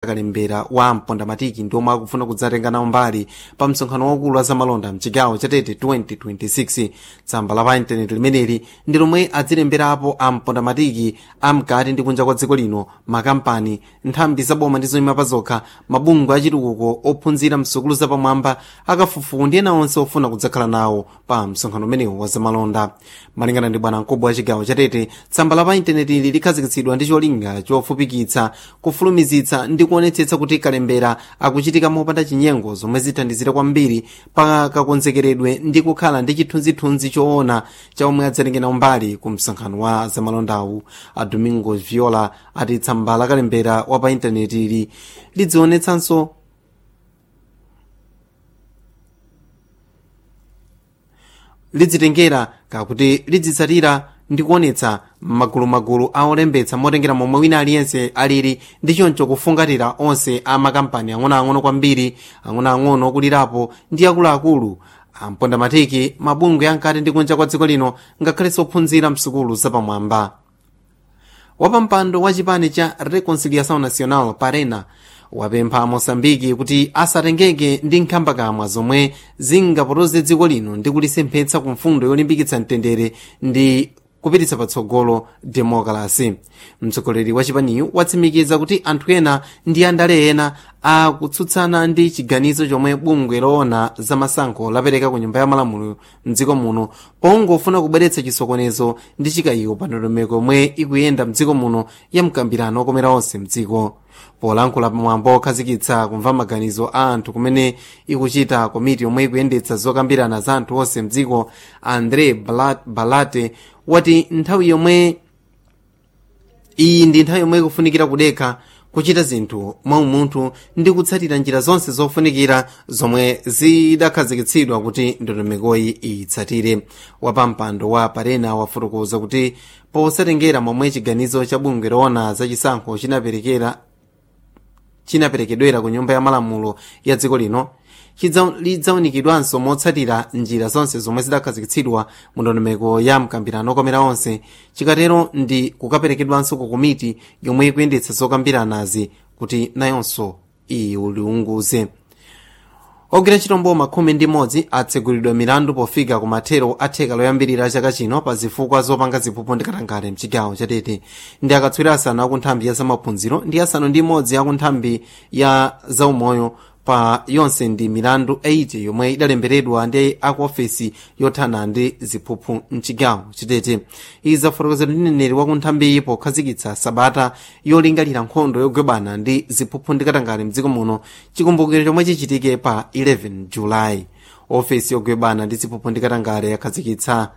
kalembera wa mpondamatiki ndi omwe akufuna kudzatenga nawo mbali pa msonkhano waukulu wa zamalonda mchigawo chatete 2026 tsamba la pa intaneti limeneli ndi lomwe adzilemberapo a mpondamatiki amkati ndi kunja kwa dziko lino makampani nthambi zaboma ndi zoyima pa zokha mabungwe achitukuko ophunzira msukulu zapamwamba akafufuku ndi ena onse ofuna kudzakhala nawo pa msonkhano umenewu wa zamalonda malingana ndi bwana mkubwa wa chigawo chatete tsamba la pa intaneti ili likhazikitsidwa ndi cholinga chofupikitsa kufulumizitsa ndi kuonetsetsa kuti kalembera akuchitika mopanda chinyengo zomwe zithandizira kwambiri pa kakonzekeredwe ndi kukhala ndi chithunzithunzi choona cha omwe adzatengera mbali ku msonkhano wa zamalondawu a domingo viola ati tsamba la kalembera wa pa intaneti ili lidzionetsanso lidzitengera kakuti lidzitsatira ndi kuonetsa magulumagulu a olembetsa motengera momwe wina aliyense alili ndi choncho kufungatira onse a makampani ang'onoang'ono kwambiri ang'onoang'ono okulirapo ndi akuluakulu ampondamatiki mabungwe ankati ndi kunja kwa dziko lino ngakhalenso ophunzira msukulu zapamwamba wapampando wa chipani cha reconciliação nacional parena wapempha mosambiki kuti asatengeke ndi nkhambakamwa zomwe zingapotoze dziko lino ndi kulisemphetsa ku mfundo yolimbikitsa mtendere ndi kupititsa patsogolo demokrasi mtsogoleri wa chipaniyu watsimikiza kuti anthu ena ndi andale ena akutsutsana ndi chiganizo chomwe bungwe loona zamasankho lapereka ku nyumba ya malamulo mdziko muno pongofuna kubweretsa chisokonezo ndi chikayiko pa ndondomeko yomwe ikuyenda mdziko muno ya mkambirano okomera onse mdziko polankhula pamwambo okhazikitsa kumva maganizo a anthu kumene ikuchita komiti yomwe ikuyendetsa zokambirana za anthu onse mdziko andre balate wati nthawi yomwe iyi ndi nthawi yomwe ikufunikira kudekha kuchita zinthu mwaumunthu ndi kutsatira njira zonse zofunikira zomwe zidakhazikitsidwa kuti ndondomekoyi iyitsatire wapampando wa parena wafotokoza kuti posatengera momwe chiganizo cha bungwe loona zachisankho chinaperekera chinaperekedwera ku nyumba ya malamulo ya dziko lino lidzaunikidwanso motsatira njira zonse zomwe zidakhazikitsidwa mu ndondomeko ya mkambirano okomera onse chikatero ndi kukaperekedwanso ku komiti yomwe ikuyendetsa zokambiranazi kuti nayonso iwuliunguze ogwira ntchito mboma khumi ndi imodzi atsegulidwa milandu pofika ku mathero a theka loyambirira chaka chino pa zifukwa zopanga ziphuphu ndi katangale mchigawo chatete ndi akatswiri asanu aku nthambi ya zamaphunziro ndi asanu ndi imodzi aku nthambi ya zaumoyo pa yonse ndi milandu 80 yomwe idalembedwa ndi aku ofesi yothana ndi ziphuphu mchigawo chatete izi zafotokozedwa ndi mneneri wa kunthambiyi pokhazikitsa sabata yolingalira nkhondo yogwebana ndi ziphuphu ndi katangale mdziko muno chikumbukiro chomwe chichitike pa 11 julayi ofesi yogwebana ndi ziphuphu ndi katangale yakhazikitsa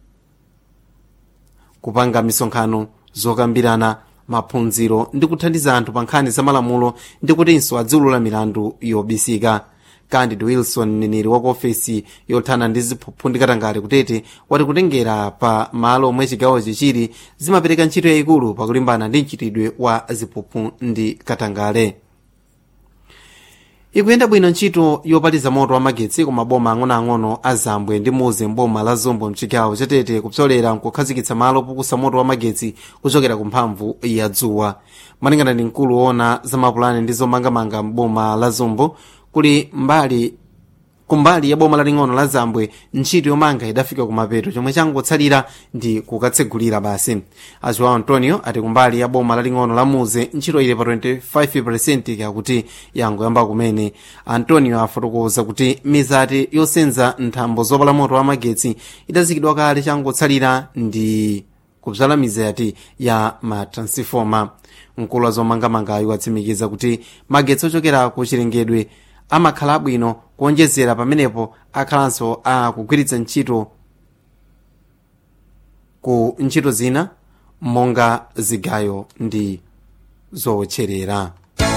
kupanga misonkhano zokambirana maphunziro ndi kuthandiza anthu pa nkhani za malamulo ndi kutinso adziwulula milandu yobisika candid wilson mneneri wa ku ofesi yothana ndi ziphuphu ndi katangale kutete wati kutengera pa malo omwe chigawochi chili zimapereka ntchito yayikulu pakulimbana ndi mchitidwe wa ziphuphu ndi katangale ikuyenda bwino ntchito yopatiza moto wa magetsi ku maboma ang'onoang'ono a zambwe ndi muze mboma la zombo mchigawo chatete kupsolera nkukhazikitsa malo opukusa moto wa magetsi kuchokera ku mphamvu ya dzuwa malingana ndi mkulu woona za mapulani ndi zomangamanga mboma la zombo kuli mbali kumbali ya boma laling'ono la zambwe ntchito yomanga idafika kumapeto chomwe changotsalira ndi kukatsegulira basi ajoao antonio ati kumbali ya boma laling'ono la muze ntchito ili pa 25 kakuti yangoyamba kumene antonio afotokoza kuti mizati yosenza nthambo zopala moto wa magetsi idazikidwa kale changotsalira ndi kubzala mizati ya matransifoma mkulu wa zomangamangayo watsimikiza kuti magetsi ochokera ku chilengedwe amakhala abwino kuonjezera pamenepo akhalanso akugwiritsa ntchito ku ntchito zina monga zigayo ndi zowotcherera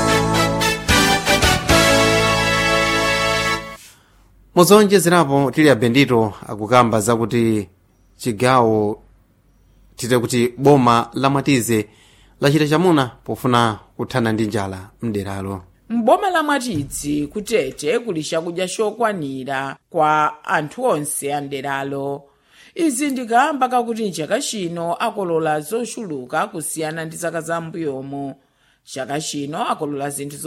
muzowonjezerapo tili abendito akukamba zakuti chigawo tite kuti boma la mwatize lachita chamuna pofuna kuthana ndi njala mderalo m'boma la mwatidzi kutete kuli chakudya chokwanira kwa anthu onse a mderalo izi ndikamba kakuti chaka chino akolola zochuluka kusiyana ndi zaka zambuyomu chaka chino akolola zinthu